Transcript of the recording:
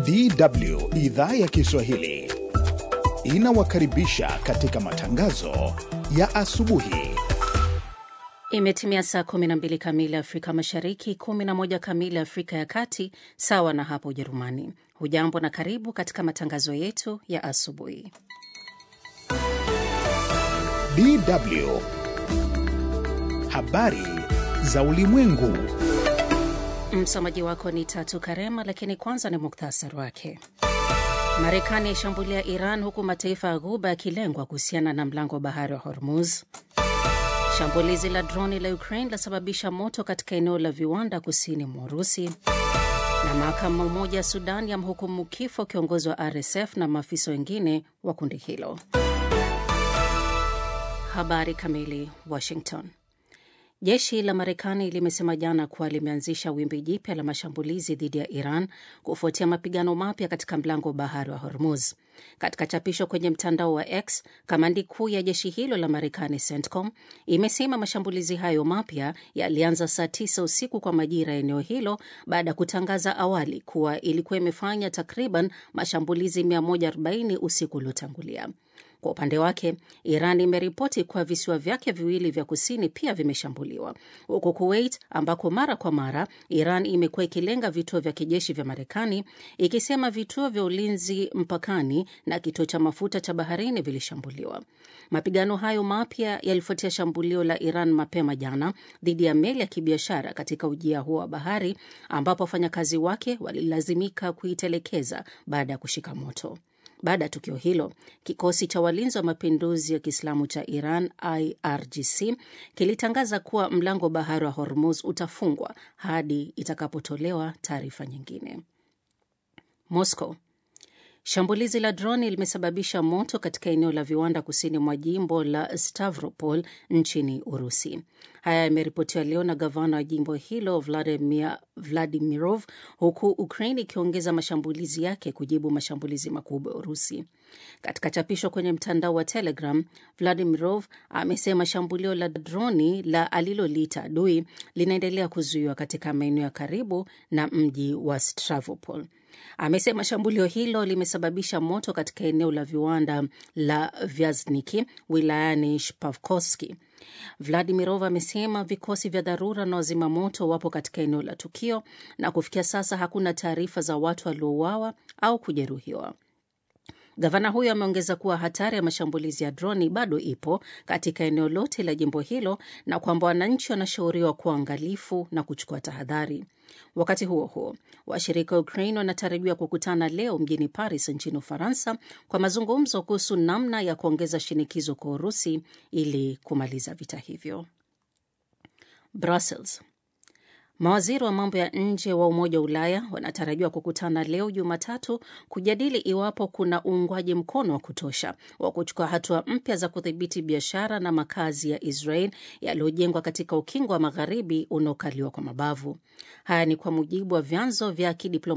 DW idhaa ya Kiswahili inawakaribisha katika matangazo ya asubuhi. Imetimia saa 12 kamili Afrika Mashariki, 11 kamili Afrika ya Kati, sawa na hapo Ujerumani. Hujambo na karibu katika matangazo yetu ya asubuhi. DW habari za ulimwengu. Msomaji wako ni Tatu Karema, lakini kwanza ni muktasari wake. Marekani yaishambulia Iran huku mataifa ya Ghuba yakilengwa kuhusiana na mlango wa bahari wa Hormuz. Shambulizi la droni la Ukraine lasababisha moto katika eneo la viwanda kusini mwa Urusi. Na mahakama moja ya Sudan yamhukumu kifo kiongozi wa RSF na maafisa wengine wa kundi hilo. Habari kamili. Washington. Jeshi la Marekani limesema jana kuwa limeanzisha wimbi jipya la mashambulizi dhidi ya Iran kufuatia mapigano mapya katika mlango wa bahari wa Hormuz. Katika chapisho kwenye mtandao wa X, kamandi kuu ya jeshi hilo la Marekani, CENTCOM, imesema mashambulizi hayo mapya yalianza saa tisa usiku kwa majira ya eneo hilo baada ya kutangaza awali kuwa ilikuwa imefanya takriban mashambulizi 140 usiku uliotangulia. Kwa upande wake Iran imeripoti kuwa visiwa vyake viwili vya kusini pia vimeshambuliwa, huku Kuwait ambako mara kwa mara Iran imekuwa ikilenga vituo vya kijeshi vya Marekani, ikisema vituo vya ulinzi mpakani na kituo cha mafuta cha baharini vilishambuliwa. Mapigano hayo mapya yalifuatia shambulio la Iran mapema jana dhidi ya meli ya kibiashara katika ujia huo wa bahari, ambapo wafanyakazi wake walilazimika kuitelekeza baada ya kushika moto. Baada ya tukio hilo, kikosi cha walinzi wa mapinduzi ya Kiislamu cha Iran, IRGC, kilitangaza kuwa mlango wa bahari wa Hormuz utafungwa hadi itakapotolewa taarifa nyingine. Moscow. Shambulizi la droni limesababisha moto katika eneo la viwanda kusini mwa jimbo la Stavropol nchini Urusi. Haya yameripotiwa leo na gavana wa jimbo hilo Vladimir Vladimirov, huku Ukraine ikiongeza mashambulizi yake kujibu mashambulizi makubwa ya Urusi. Katika chapisho kwenye mtandao wa Telegram, Vladimirov amesema shambulio la droni la aliloliita adui linaendelea kuzuiwa katika maeneo ya karibu na mji wa Stavropol. Amesema shambulio hilo limesababisha moto katika eneo la viwanda la Vyazniki wilayani Shpavkovski. Vladimirov amesema vikosi vya dharura na wazima moto wapo katika eneo la tukio na kufikia sasa hakuna taarifa za watu waliouawa au kujeruhiwa. Gavana huyo ameongeza kuwa hatari ya mashambulizi ya droni bado ipo katika eneo lote la jimbo hilo na kwamba wananchi wanashauriwa kuwa angalifu na kuchukua tahadhari. Wakati huo huo, washirika wa Ukraine wanatarajiwa kukutana leo mjini Paris nchini Ufaransa kwa mazungumzo kuhusu namna ya kuongeza shinikizo kwa Urusi ili kumaliza vita hivyo. Brussels. Mawaziri wa mambo ya nje wa Umoja wa Ulaya wanatarajiwa kukutana leo Jumatatu kujadili iwapo kuna uungwaji mkono wa kutosha wa kuchukua hatua mpya za kudhibiti biashara na makazi ya Israel yaliyojengwa katika ukingo wa magharibi unaokaliwa kwa mabavu. Haya ni kwa mujibu wa vyanzo vya kidiplomasia